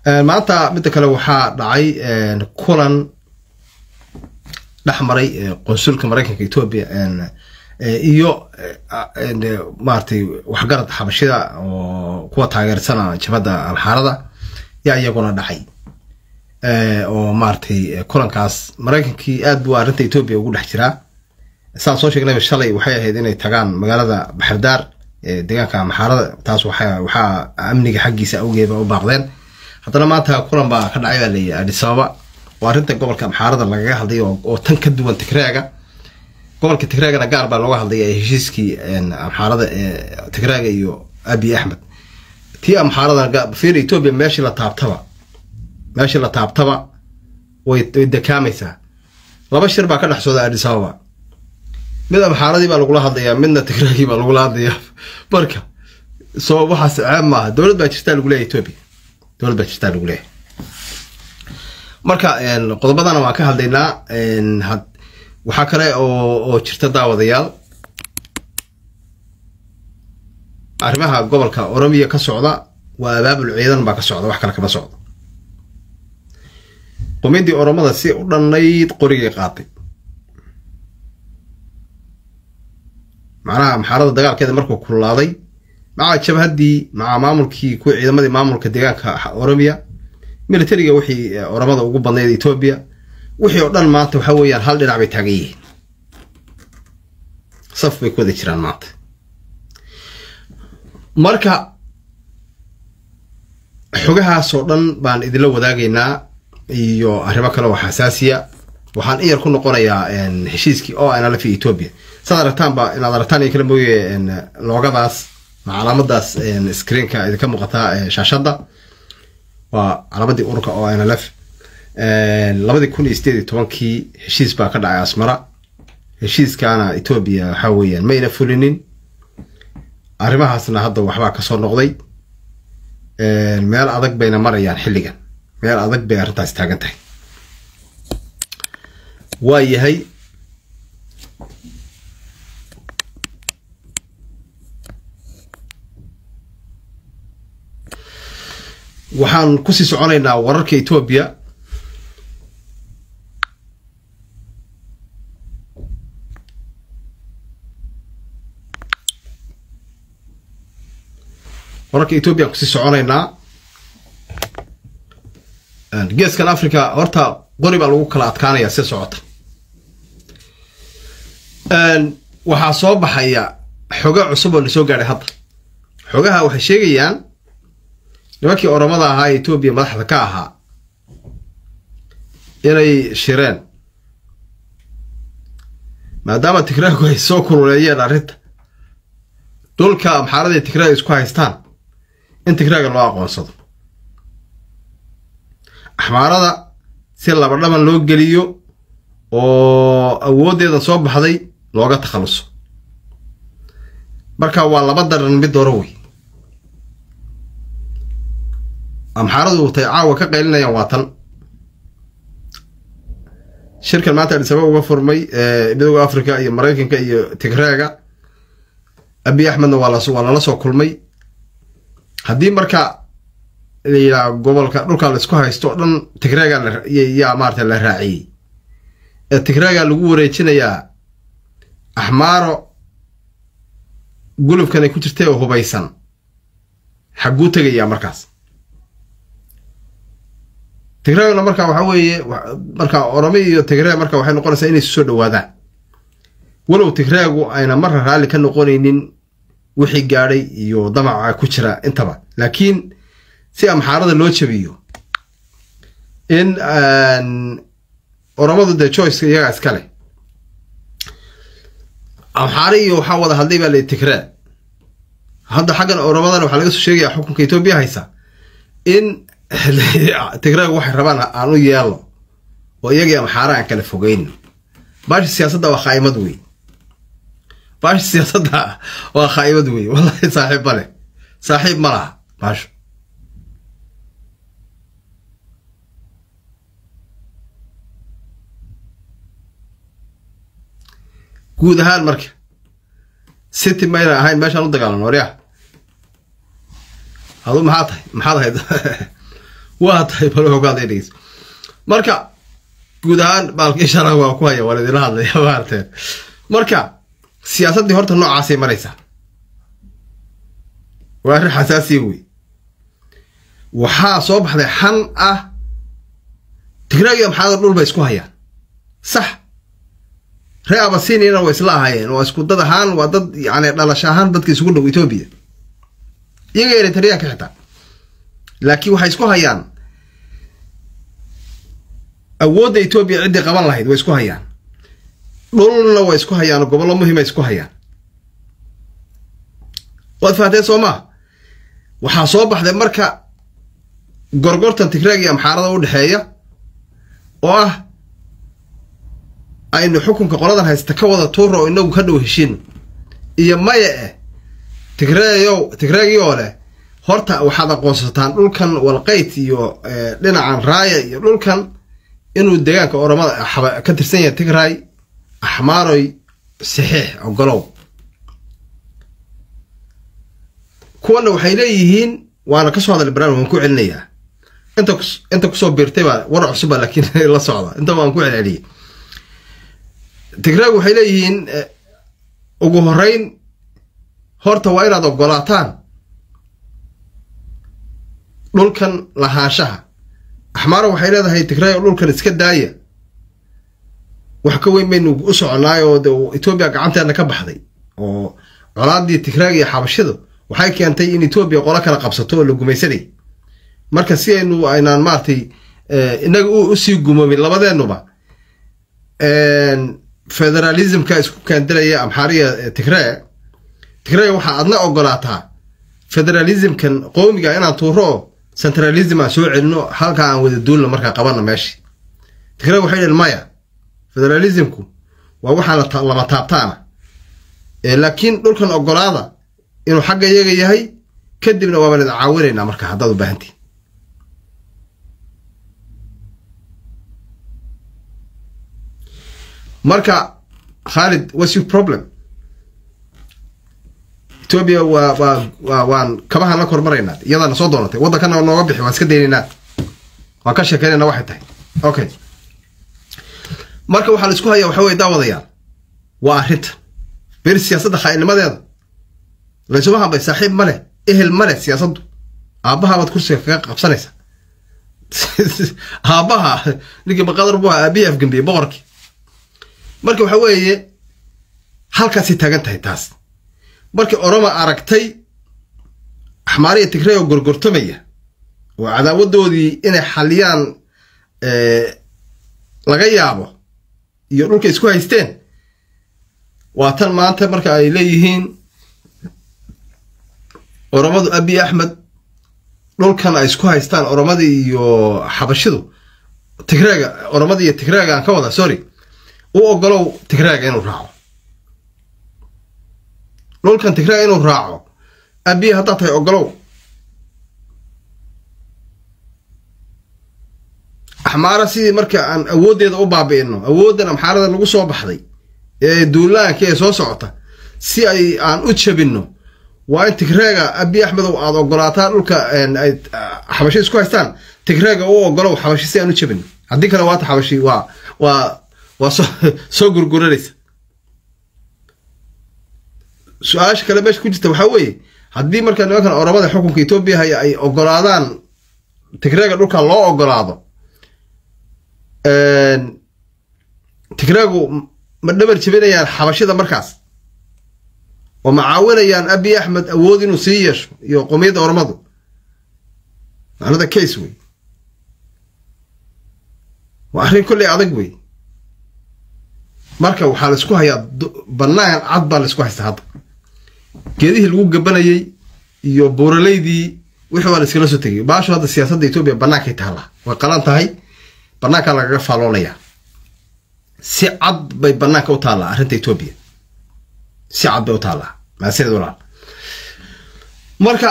maanta midda kale waxaa dhacay kulan dhex maray qonsulka maraykanka etoobiya iyo maratay waxgarad xabashida oo kuwa taageersana jabhadda alxaarada yaa iyaguna dhacay oo maratay kulankaas maraykankii aad buu arrinta etoobiya ugu dhex jiraa saan soo sheegnayba shalay waxay ahayd inay tagaan magaalada baxardaar deegaanka maxaarada taas waxaa amniga xaggiisa awgeeba u baaqdeen haddana maanta kulan baa ka dhacay baa layihi adisababa oo arrinta gobolka maxaarada lagaga hadlay oo tan ka duwan tigraaga gobolka tigraagana gaar baa looga hadlaya heshiiskii amxaarada tigraaga iyo abiy axmed tii amxaaradana fir etoobiya meeshii la taabtaba meeshii la taabtaba way dekaamaysaa laba shir baa ka dhex sooda adisababa mid amxaaradii baa lagula hadlayaa midna tigraagii baa lagula hadlayaa marka soo waxaas ceeb maaha dowlad baa jirtaa lagu leeyahy etoobiya dowlad baa jirtaa lagu leeyahay marka qodobadana waan ka hadlaynaa waxaa kale oo jirta daawadayaal arrimaha gobolka oromiya ka socda waa abaabul ciidan baa ka socda wax kale kama socdo qumidii oromada si u dhannayd qorigay qaatay macnaha maxaarada dagaalkeeda markuu kululaaday maca jabhaddii maca maamulkii kuwii ciidamadii maamulka deegaanka oromiya militariga wixii oromada ugu badnayd etoobiya wixii oo dhan maanta waxa weeyaan hal dhinac bay taagan yihiin saf bay ku wada jiraan maanta marka xogahaasoo dhan baan idinla wadaagaynaa iyo arrimo kale oo xasaasiya waxaan in yar ku noqonayaa heshiiskii o nlf iyo etoobiya saad aragtaanba inaad aragtaan iyo kala mooye loogadaas ma calaamadaas screenka idinka muuqataa shaashadda waa calaamadii ururka o nlf labadii kun iyo sideed iyo tobankii heshiis baa ka dhacay asmara heshiiskaana etoobiya waxaa weeyaan mayna fulinin arrimahaasna hadda waxbaa kasoo noqday meel adag bayna marayaan xilligan meel adag bay arrintaas taagan tahay waa yahay waxaan kusii soconaynaa wararka etoobiya wararka etoobiya aan kusii soconaynaa geeskan africa horta qori baa lagu kala adkaanaya si socota waxaa soo baxaya xoga cusub oo na soo gaadhay hadda xogaha waxay sheegayaan nimankii oromada ahaa ee etoobiya madaxda ka ahaa inay shireen maadaama tigraagu ay soo kululeeyeen arrinta dhulka amxaaradii tigraag isku haystaan in tigraaga loo aqoonsado axmaarada si laba dhaban loo geliyo oo awooddeeda soo baxday looga takhaluso marka waa laba daran mid doro wey amxaaradu tay caawa ka qaylinayaan waa tan shirkan maanta adisababa uga furmay midooda africa iyo maraykanka iyo tigraaga abiy axmedna waa waa lala soo kulmay haddii marka la yidhaha gobolka dhulka la isku haysto o dhan tigraaga yaa maarata la raaciyey ee tigraaga lagu wareejinayaa axmaaro gulubkan ay ku jirtay oo hubaysan xagguu tegayaa markaas tigraagna marka waxaa weeye marka oromi iyo tigraag marka waxay noqonaysaa inay isu soo dhawaadaan walow tigraagu ayna marra raalli ka noqonaynin wixii gaadhay iyo damaca ku jira intaba laakiin si amxaarada loo jabiyo in oromadu dee joyceka iyagaa iska leh amxaari iyo waxaa wada hadlay baa la tigraag hadda xaggan oromadana waxaa laga soo sheegaya xukunka etoobiya haysa in tigraag waxay rabaan aan u yeelno oo iyagii amxaara aan kala fogeyno baashi siyaasadda waa khaa'imad wey baashi siyaasadda waa khaa'imad wey wallahi saaxiib ma leh saaxiib ma laha baasho guud ahaan marka city mayna ahayn meeshaan u dagaalano waryaa adu maxaa tahay maxaad ahayd waa tahay bal ogaada dhegeys marka guud ahaan baalkii sharaha waa ku haya waan idinla hadlaya maarteen marka siyaasaddii horta noocaasay maraysaa waa arrin xasaasiya wey waxaa soo baxday xan ah tigraagiya maxaada dhul bay isku hayaan sax ree abasinina waa isla ahaayeen waa isku dad ahaan waa dad yani dhalasho ahaan dadka isugu dhow etoobiya iyaga eritreanka xitaa laakiin waxay isku hayaan awoodda etoobiya ciddii qaban lahayd way isku hayaan dhulna way isku hayaan gobollo muhiima isku hayaan waad fahanteen soo maa waxaa soo baxday marka gorgortan tigraag iyo amxaarada u dhexeeya oo ah aynu xukunka qoladan haysta ka wada tuura oo inagu ka dhow heshiin iyo maya eh tigreeyow tigreegiyoo leh horta waxaad aqoonsataan dhulkan walqayt iyo dhinacan raaya iyo dhulkan inuu deegaanka oromada ka tirsan yahay tigray axmaaroy saxiix ogolow kuwana waxay leeyihiin waana kasoo hadal barnaamij waan ku celinayaa inta inta kusoo biirtay baa war cusuba laakiin la socda inta waan ku celceliyay tigraag waxay leeyihiin ugu horeyn horta waa inaad ogolaataan dhulkan lahaanshaha axmaaro waxay leedahay tigraag dhulkan iska daaya wax ka weyn baynu u soconaayo de etoobiya gacanteena ka baxday oo colaadii tigraag iyo xabashidu waxay keentay in etoobiya qolo kala qabsato oo la gumaysanay marka si aynu aynaan maaragtay inaga usii gumoomin labadeennuba federalismka isku kaandilaya amxaariya tigree tigree waxaa adna ogolaataa federalismkan qowmiga inaan tuuro oo centralism aan soo celino halkaa aan wada duulna markaa qabana meeshii tigree waxay dheen maya federalismku waa waxaan lama taabtaana laakiin dhulkan ogolaada inuu xagga iyaga yahay kadibna waaban idin caawinaynaa marka haddaad u baahantiin marka khaalid what's your problem etoobiya waa waa waa waan kabahaan la kormaraynaa iyadaana soo doonatay waddankana nooga bixi waan iska daynaynaa waan ka sheekeynayna waxay tahay okay marka waxaa la isku hayaa waxa weye daawadayaal waa arrinta beri siyaasadda khaa'ilnimadeeda laysuma hambay saaxiib ma leh ehel ma leh siyaasaddu aabbahabaad kursiga kaga qabsanaysa aabbaha ninkii maqadar buu ahaa aabihii afgambiyey boqorkii marka waxa weeye halkaasay taagan tahay taas markii oroma aragtay axmaariya tigrey oo gorgortamaya oo cadaawadoodii inay xaliyaan laga yaabo iyo dhulka isku haysteen waa tan maanta marka ay leeyihiin oromadu abi axmed dhulkan ay isku haystaan oromadii iyo xabashidu tigreega oromadii iyo tigreega aan ka wada sorry u ogolow tigreega inuu raaco dhulkan tigreega inuu raaco abi haddaad tahay ogolow axmaara sidii marka aan awooddeeda u baabi'ino awooddan amxaarada lagu soo baxday ee duulaanka ee soo socota si ay aan u jabinno waa in tigreega abi axmedow aada ogolaataa dhulka ay xabashi isku haystaan tigreega u ogolow xabashi si aan u jabinno haddii kale waata xabashi waa waa waa soo soo gurguranaysa su-aasha kale meesha ku jirta waxaa weeye haddii marka nimankan oromada xukunka etoobiya haya ay ogolaadaan tigreega dhulka loo ogolaado tigreegu ma dhabar jebinayaan xabashida markaas oo ma caawinayaan abi axmed awood inuu sii yeesho iyo qomiyadda oromadu macnada case wey waa arrin kolley adag wey marka waxaa la isku hayaa bannaan cad baa la isku haystaa hadda geedihii lagu gabanayey iyo buuraleydii wixii waa la iskala soo tegay baashu hadda siyaasadda etoobiya bannaankay taallaa way qalan tahay bannaankaa lagaga faalloonayaa si cad bay bannaanka u taallaa arrinta etoobiya si cad bay u taallaa maasanid walaal marka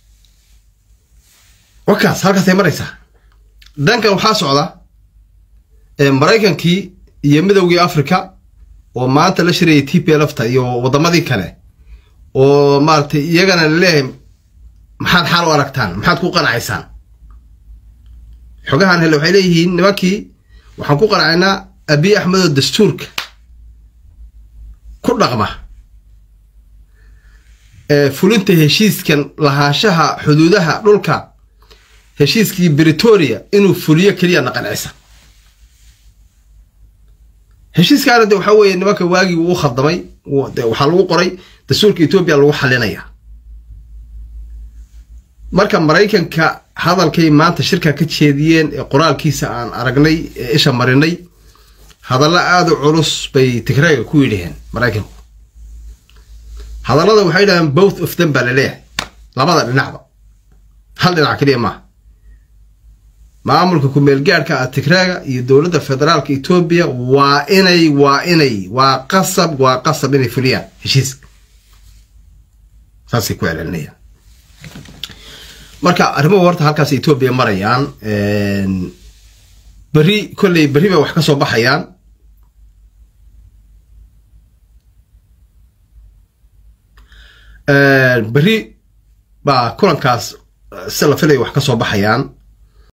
wakaas halkaasay maraysaa dhankan waxaa socda maraykankii iyo midowgii africa oo maanta la shirayay t p lfta iyo waddamadii kale oo maaratay iyagana laleeyahay maxaad xaal u aragtaan maxaad ku qanacaysaan xogahan hele waxay leeyihiin nimankii waxaan ku qanacaynaa abiy axmed oo dastuurka ku dhaqma fulinta heshiiskan lahaanshaha xuduudaha dhulka heshiiskii britoria inuu fuliyo keliya na qancisa heshiiskaana de waxaa weeye nimanka waagii uu khaldamay waxaa lagu qoray dastuurka etoobiya lagu xalinaya marka maraykanka hadalkay maanta shirka ka jeediyeen ee qoraalkiisa aan aragnay ee isha marinay hadallo aada u culus bay tigrayga ku yidhaheen maraykanku hadallada waxay yidhahdeen both of them baa laleeyahay labada dhinacba hal dhinac keliya maaha maamulka ku-meelgaadhka ah tigraaga iyo dowladda federaalka etoobiya waa inay waa inay waa qasab waa qasab inay fuliyaan heshiiska saasay ku celcelinayaan marka arrimuhu horta halkaas etoobiya marayaan berri kolley berri bay wax ka soo baxayaan berri baa kulankaas si la filaya wax ka soo baxayaan